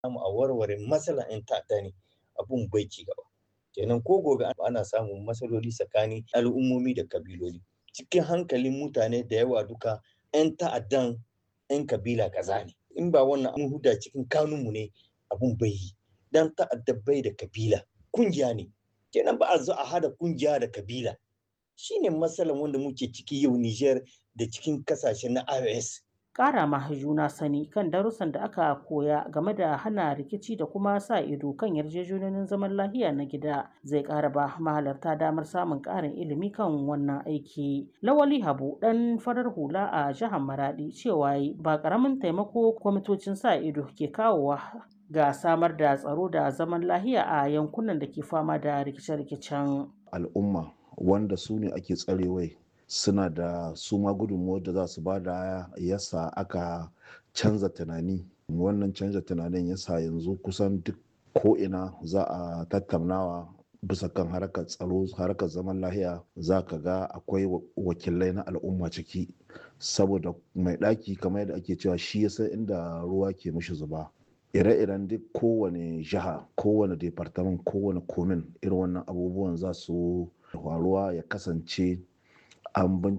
samu a warware matsalar 'yan ta'adda ne abun bai ci gaba kenan ko gobe ana samun matsaloli tsakanin al'ummomi da kabiloli cikin hankalin mutane da yawa duka 'yan ta'addan 'yan kabila kaza ne in ba wannan an huda cikin kanunmu ne abun bai yi dan ta'adda bai da kabila kungiya ne kenan ba a zo a hada kungiya da kabila shine matsalar wanda muke ciki yau Niger da cikin kasashe na IOS ƙara ma juna sani kan darussan da aka koya game da hana rikici da kuma sa ido kan yarjejeniyoyin zaman lafiya na gida zai ƙara ba mahalarta damar samun ƙarin ilimi kan wannan aiki. Lawali Habu ɗan farar hula a jihar Maradi cewa ba ƙaramin taimako kwamitocin sa ido ke kawowa ga samar da tsaro da zaman lafiya a yankunan da ke fama da rikice-rikicen. Al'umma wanda su ne ake tsarewai suna da su ma gudunmuwar da za su ba da yasa aka canza tunani wannan canza tunanin yasa yanzu kusan duk ko'ina za a tattaunawa bisa kan harkar tsaro harkar zaman lahiya za ka ga akwai wakilai na al'umma ciki saboda mai ɗaki kamar yadda ake cewa shi ya san inda ruwa ke mishi zuba ire-iren duk kowane jiha kowane departament kowane komin irin wannan abubuwan za su faruwa ya kasance an